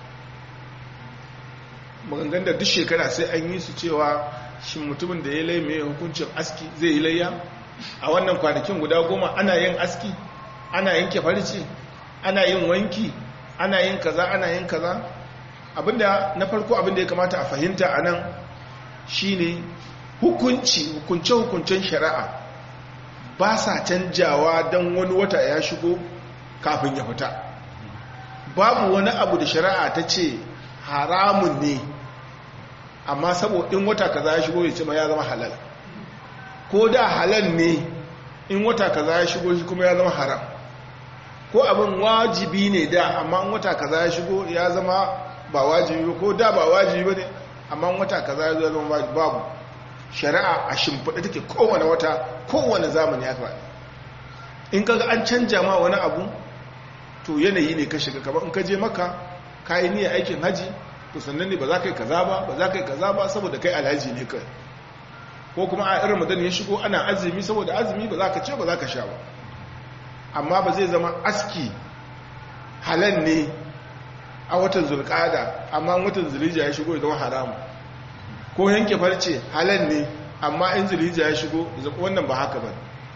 magangan da duk shekara sai an yi su cewa shi mutumin da ya lai mai hukuncin aski zai yi layya a wannan kwanakin guda goma ana yin aski ana yanke farce ana yin wanki ana yin kaza ana yin kaza abinda na farko abinda ya kamata a fahimta a nan shine hukunci hukunce-hukuncen shari'a ba sa canjawa don wani wata ya shigo kafin ya fita babu wani abu da shari'a ta ce haramun ne amma saboda in wata kaza ya shigo ya ce ma ya zama halal ko da halal ne in wata kaza ya shigo shi kuma ya zama haram ko abin wajibi ne da amma in wata kaza ya shigo ya zama ba wajibi ko da ba wajibi ba ne amma in wata kaza ya zama babu shari'a a shimfiɗa take kowane wata kowane zamani ya faɗi in kaga an canja ma wani abu to yanayi ne ka shiga kamar in ka je maka ka yi niyyar aikin haji to sannan ne ba za ka yi kaza ba ba za ka yi kaza ba saboda kai alhaji ne kai ko kuma a irin madan ya shigo ana azumi saboda azumi ba za ka ce ba za ka sha ba amma ba zai zama aski halal ne a watan zulkada amma watan zulija ya shigo ya zama haramu ko yanke farce halal ne amma in zulija ya shigo wannan ba haka ba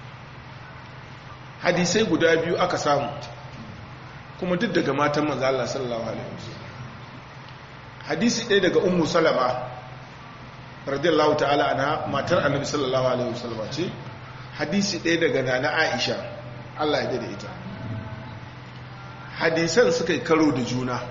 hadisai guda biyu aka samu kuma duk daga matan manzo Allah sallallahu alaihi wasallam hadisi ɗaya daga ummu salama radiyallahu ta'ala ana matar annabi sallallahu alaihi wasallam ce hadisi ɗaya daga nana aisha Allah ya dade ita hadisan suka yi karo da juna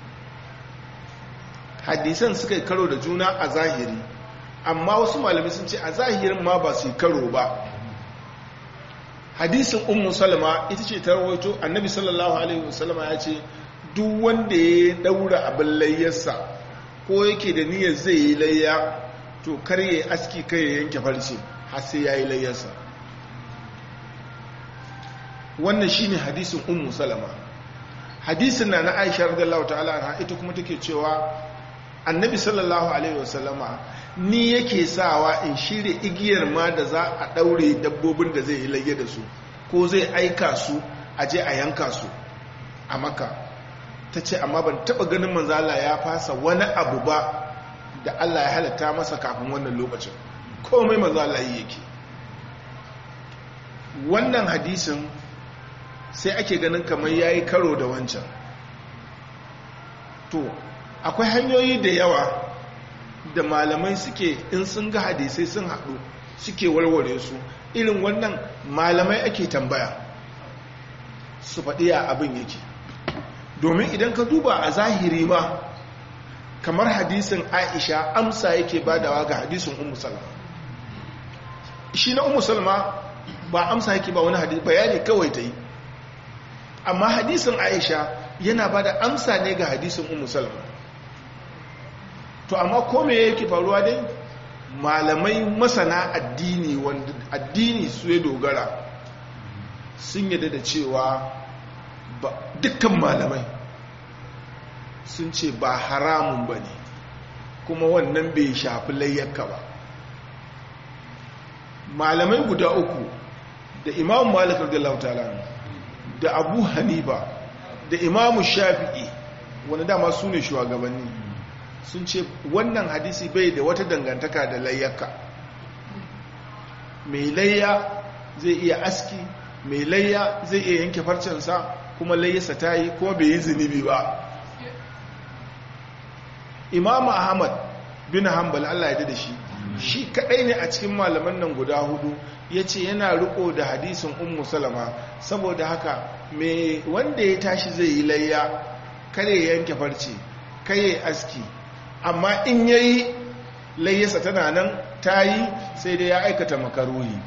hadisan suka yi karo da juna a zahiri amma wasu malamai sun ce a zahirin ma ba su yi karo ba hadisin ummu salama ita ce ta rawaito annabi sallallahu alaihi wasallama ya ce duk wanda ya daura abin layyarsa ko yake da niyyar zai yi layya to kar ya aski kai ya yanke farce har sai ya yi layyarsa wannan shine hadisin ummu salama hadisin na na aisha radiyallahu ta'ala anha ita kuma take cewa annabi sallallahu alaihi wasallama ni yake sawa in shirya igiyar ma da za a daure dabbobin da zai yi layya da su ko zai aika su a je a yanka su a maka ta ce amma ban taba ganin manzala ya fasa wani abu ba da Allah ya halatta masa kafin wannan lokacin komai manzala yi yake wannan hadisin sai ake ganin kamar ya yi karo da wancan to akwai hanyoyi da yawa da malamai suke in sun ga hadisai sun haɗu suke warware su irin wannan malamai ake tambaya su faɗi ya abin yake domin idan ka duba a zahiri ma kamar hadisin aisha amsa yake badawa ga hadisin umu salma shi na umu salma ba amsa yake ba wani hadisi bayani kawai ta yi amma hadisin aisha yana ba da amsa ne ga hadisin umu salama to amma kome yake faruwa dai malamai masana addini wanda addini su ya dogara sun yadda da cewa dukkan malamai sun ce ba haramun ba ne kuma wannan bai shafi layyaka ba malamai guda uku da imam malik radiyallahu ta'ala da abu hanifa da imamu shafi'i wani dama su ne shugabanni sun ce wannan hadisi bai da wata dangantaka da layyaka mai layya zai iya aski mai layya zai iya yanke farcensa kuma layyasa ta yi kuma bai yi zunubi ba imamu ahmad bin hanbal allah ya da shi shi kadai ne a cikin malaman nan guda hudu ya ce yana riko da hadisin ummu salama saboda haka mai wanda ya tashi zai yi layya kare ya yanke farce kare aski amma in ya yi layyasa tana nan ta yi sai dai ya aikata makaruhi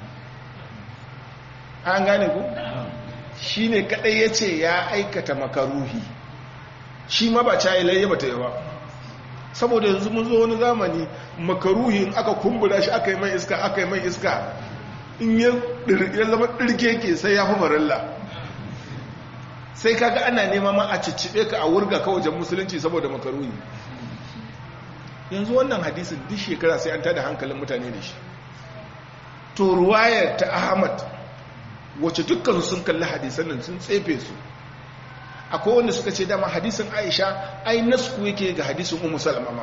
an gane ku? shi ne kadai ya ce ya aikata makaruhi shi ma ba ca yi layya ba ta yi ba saboda yanzu mun zo wani zamani makaruhin aka kumbura shi aka yi mai iska aka yi mai iska in ya zama ɗirke ke sai ya fi marilla sai kaga ana nema ma a ciccibe ka a wurga ka wajen musulunci saboda makaruhi yanzu wannan hadisin duk shekara sai an tada hankalin mutane da shi to ruwayar ta ahmad wacce dukkan sun kalli hadisan nan sun tsefe su akwai wanda suka ce dama hadisin aisha ai nasku yake ga hadisin umu salama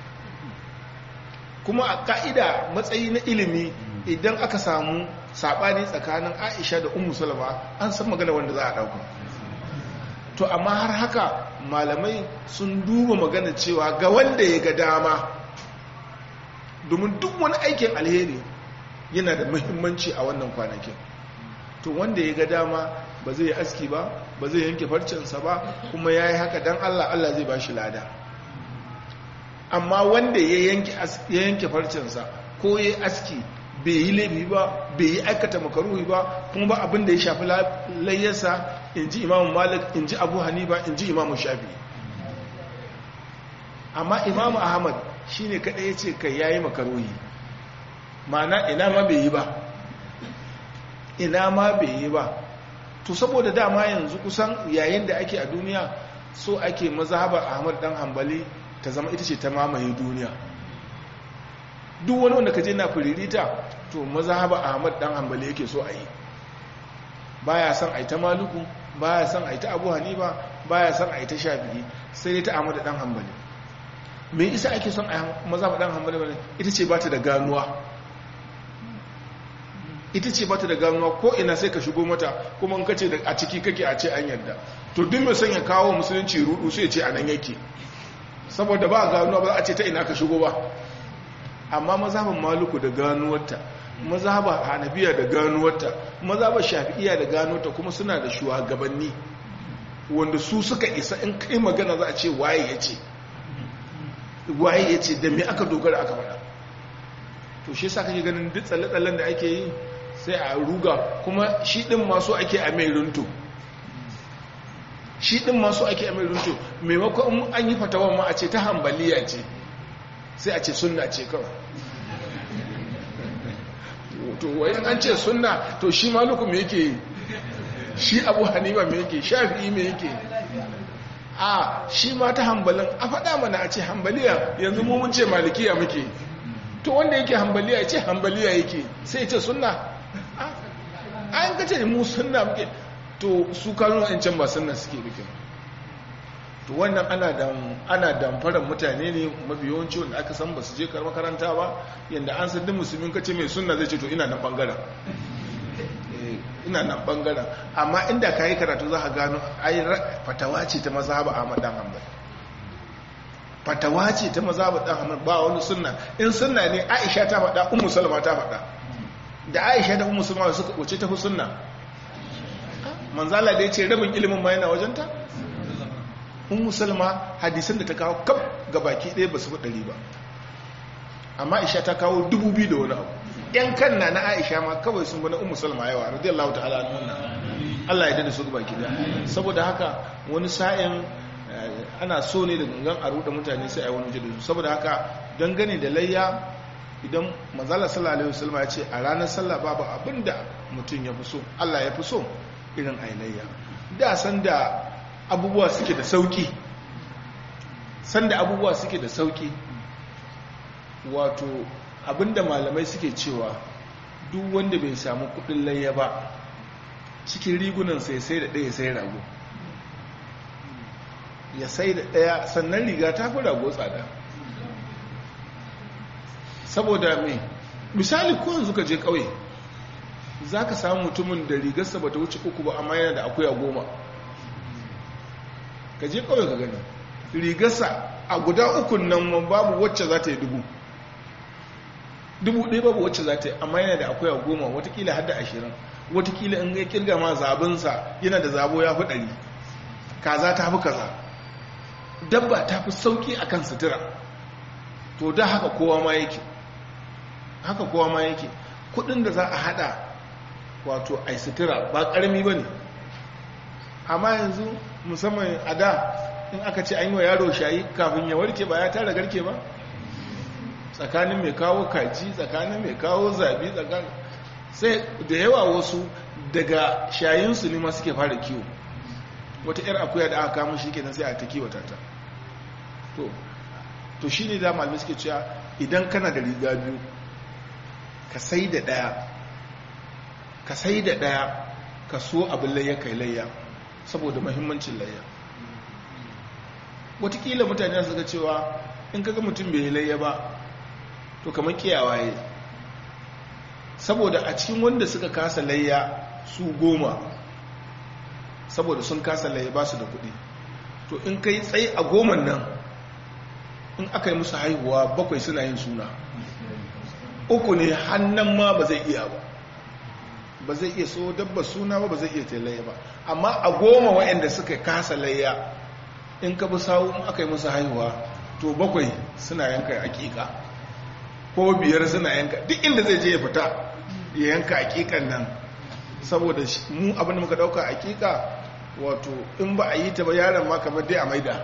kuma a ka'ida matsayi na ilimi idan aka samu sabani tsakanin aisha da umu salama an san magana wanda za a dauka to amma har haka malamai sun duba magana cewa ga wanda ya ga dama domin duk wani aikin alheri yana da muhimmanci a wannan kwanakin to wanda ya ga dama ba zai aski ba ba zai yanke farcensa ba kuma ya yi haka don allah allah zai ba shi lada amma wanda ya yanke farcensa ko ya aski bai yi laifi ba bai yi aikata makaruhi ba kuma ba abin da ya shafi layyarsa in ji imamu malik in ji abu hanifa in ji imamu shafi amma imamu ahmad shi ne kaɗai ya ce kai ya yi makaruhi mana ina ma bai yi ba ina ma bai yi ba to saboda dama yanzu kusan yayin da ake a duniya so ake mazhabar ahmad dan hambali ta zama ita ce ta mamaye duniya duk wani wanda ka je na firirita to mazhabar ahmad dan hambali yake so a yi baya son a yi ta maluku baya son a yi ta abu hanifa baya son a yi ta shafi'i sai dai ta ahmad dan hambali me isa ake son a mazhabar dan hambali ita ce ba ta da ganuwa ita ce bata da ganuwa ko ina sai ka shigo mata kuma in ka ce a ciki kake a ce an yadda to duk mai son ya kawo musulunci rudu sai ce a nan yake saboda ba ganuwa ba za a ce ta ina ka shigo ba amma mazhaban maluku da ganuwarta mazhaban hanabiya da ganuwarta mazhaban shafi'iya da ganuwarta kuma suna da shugabanni wanda su suka isa in kai magana za a ce waye ya ce waye ya ce da me aka dogara aka faɗa to shi yasa kake ganin duk tsalle-tsallen da ake yi sai a ruga kuma shi ɗin masu ake a mai runto shi ɗin masu ake a mai runto maimakon an yi fatawan ma a ce ta hambaliya ce sai a ce sunna ce kawai to wayan an ce sunna to shi maluku me yake shi abu hanifa me yake shafi'i me yake a shi ma ta hambalin a faɗa mana a ce hambaliya yanzu mu mun ce malikiya muke to wanda yake hambaliya ya ce hambaliya yake sai ya ce sunna a yin kace mu sunna muke to su kanu in can ba sunna suke muke to wannan ana damfarar mutane ne mafi yawanci wanda aka san ba su je makaranta ba yadda an san duk musulmin kace mai sunna zai ce to ina nan bangaren ina nan bangaren amma inda ka yi karatu za ka gano ai fatawa ce ta mazhaba Ahmad dan Hanbal fatawa ce ta mazhaba dan Hanbal ba wani sunna in sunna ne Aisha ta faɗa Ummu Salma ta faɗa da Aisha da Ummu Salma suka wace ta fi sunna manzala da yace rabin ilimin ma yana wajenta Ummu Salma hadisan da ta kawo kaf baki ɗaya ba su fi ɗari ba amma Aisha ta kawo dubu biyu da wani abu yan kan na na Aisha ma kawai sun bana Ummu Salma yawa radiyallahu ta'ala anha Allah ya dada su baki da saboda haka wani sa'in ana so ne da gangan a ruɗa mutane sai a yi wani waje da su saboda haka dangane da layya idan manzala sallallahu alaihi wasallam ya ce a ranar sallah babu abinda mutum ya fi so Allah ya fi so irin ailayya da san da abubuwa suke da sauki san da abubuwa suke da sauki wato abinda malamai suke cewa duk wanda bai samu kudin layya ba cikin rigunan sai sai da ɗaya sai rago ya sai da ɗaya sannan riga ta fi rago tsada saboda mai misali ko yanzu ka je ƙauye za ka samu mutumin da rigarsa ba ta wuce uku ba amma yana da akuya goma ka je ƙauye ka gani rigarsa a guda ukun nan babu wacce za ta yi dubu dubu ɗaya babu wacce za ta yi amma yana da akuya goma watakila har da ashirin watakila in ya kirga ma zabinsa yana da zabo ya fi ɗari kaza ta fi kaza dabba ta fi sauƙi a kan sutura to da haka kowa ma yake haka kowa ma yake kudin da za a hada wato ai sutura ba karami ba ne amma yanzu musamman a da in aka ce an yi wa yaro shayi kafin ya warke ba ya tara garke ba tsakanin mai kawo kaji tsakanin mai kawo zabi tsakanin sai da yawa wasu daga shayinsu ne ma suke fara kiwo wata 'yar akuya da aka kama shi kenan sai a ta kiwata ta to to shi ne da malamai suke cewa idan kana da riga biyu ka sai da ɗaya ka sai da ɗaya ka so abin layya kai layya saboda mahimmancin layya watakila mutane su ga cewa in kaga mutum bai layya ba to kamar kiyawaye saboda a cikin wanda suka kasa layya su goma saboda sun kasa layya ba su da kuɗi to in kai tsaye a goman nan in aka yi musu haihuwa bakwai suna yin suna uku ne hannun ma ba zai iya ba ba zai iya so dabba suna ba ba zai iya tailaya ba amma a goma waɗanda suka kasa layya in ka bi sawu in aka yi musu haihuwa to bakwai suna yanka akika ko biyar suna yanka duk inda zai je ya fita ya yanka akikan nan saboda mu abinda muka dauka akika wato in ba a yi ta ba yaron ma kamar dai a maida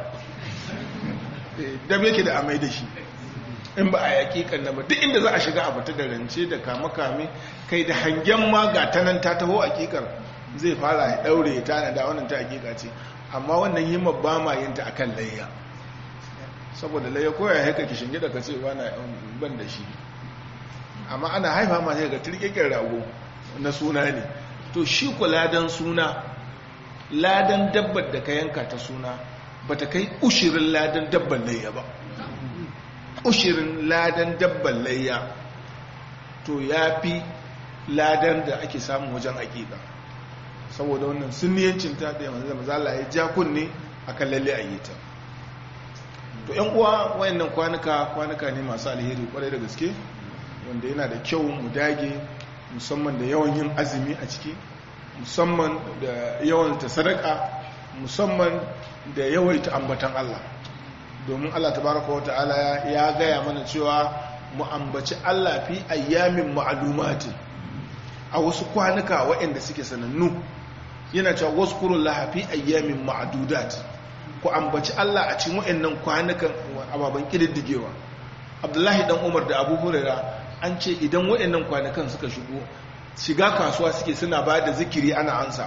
dam yake da amai da shi in ba a yaƙi kanna ba duk inda za a shiga a fita da rance da kame-kame kai da hangen ma ga ta nan ta taho hakikar zai fara ya ɗaure ya tana da wannan ta hakika ce amma wannan yi ba ma yin ta akan layya saboda layya ko ya haika ki shinge da ka ce ba na ban da shi amma ana haifa ma sai ga turkekin rago na suna ne to shi ku ladan suna ladan dabbar da ka yanka ta suna ba ta kai ushirin ladan dabban layya ba ushirin ladan dabban layya to ya fi ladan da ake samu wajen aƙiƙa saboda wannan sunniyancin ta da yanzu mazala ya ja kunne a kan lalle a yi ta to yan uwa wayannan kwanuka kwanuka ne masu alheri kwarai da gaske wanda yana da kyau mu dage musamman da yawan yin azumi a ciki musamman da yawan ta sadaka musamman da yawaita ambatan Allah domin Allah tabaraka wa ta'ala ya gaya mana cewa mu ambaci Allah fi ayyamin ma'lumati a wasu kwanuka waɗanda suke sanannu yana cewa wazkurullaha fi ayyamin ma'dudat ku ambaci Allah a cikin waɗannan kwanukan ababan kididdigewa Abdullahi dan Umar da Abu Hurairah an ce idan waɗannan kwanukan suka shigo shiga kasuwa suke suna ba da zikiri ana ansa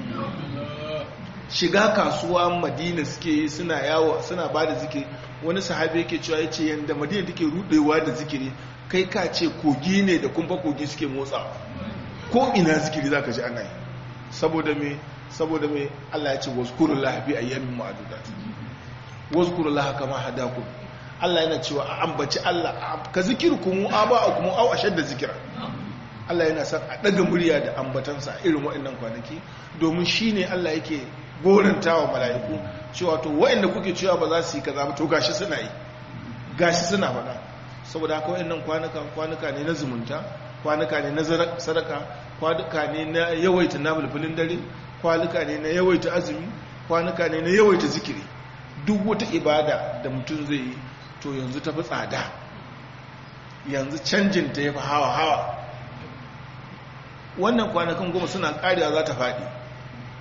shiga kasuwa madina suke yi suna yawo suna ba da zikiri wani sahabi yake cewa ya ce yadda madina take rudewa da zikiri kai ka ce kogi ne da kumfa kogi suke motsa ko ina zikiri za ka ji ana yi saboda me saboda me allah ya ce wazkurun lahafi a yamin ma'adudat wazkurun laha kama hadaku allah yana cewa a ambaci allah ka zikir kuma aba a kuma au ashar da zikira allah yana son a ɗaga murya da ambatansa a irin waɗannan kwanaki domin shi ne allah yake goranta wa mala'iku cewa to waɗanda kuke cewa ba za su yi kaza ba to gashi suna yi gashi suna faɗa saboda haka waɗannan kwanuka kwanuka ne na zumunta kwanuka ne na sadaka kwanuka ne na yawaita nafilfilin dare kwanuka ne na yawaita azumi kwanuka ne na yawaita zikiri duk wata ibada da mutum zai yi to yanzu ta fi tsada yanzu canjin ta ya fi hawa hawa wannan kwanakan goma suna ƙariya za ta faɗi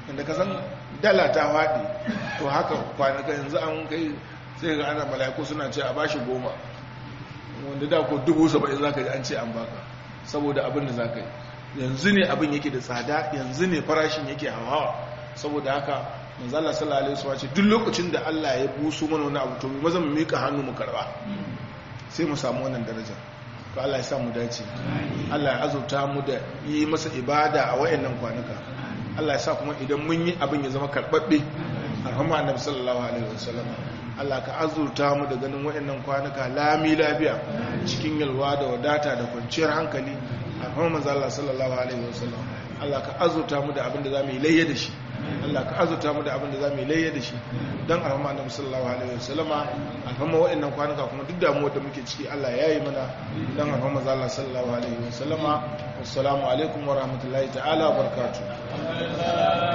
inda ka san dala ta faɗi to haka kwanaka yanzu an kai sai ga ana mala'iku suna ce a bashi goma wanda da ko dubu saba'in za ka ji an ce an baka saboda abin da za ka yi yanzu ne abin yake da tsada yanzu ne farashin yake hawa saboda haka manzala sallallahu alaihi wasallam ce duk lokacin da Allah ya buso mana wani abu to mu maza mu mika hannu mu karba sai mu samu wannan daraja to Allah ya sa mu dace Allah ya azurta mu da yi masa ibada a wayannan kwanuka Allah ya sa kuma idan mun yi abin ya zama karbabbe arhama annabi sallallahu alaihi wasallam Allah ka azurta mu da ganin wayannan kwanuka lami lafiya cikin yalwa da wadata da kwanciyar hankali arhama manzo Allah sallallahu alaihi wasallam Allah ka azurta mu da abin da zamu yi layya da shi Allah ka azurta mu da abin da zamu yi layya da shi dan arhama annabi sallallahu alaihi wasallama arhama wayannan kwanuka kuma duk damuwar da muke ciki Allah ya yi mana dan arhama manzo Allah sallallahu alaihi wasallama assalamu alaikum wa rahmatullahi ta'ala wa barakatuh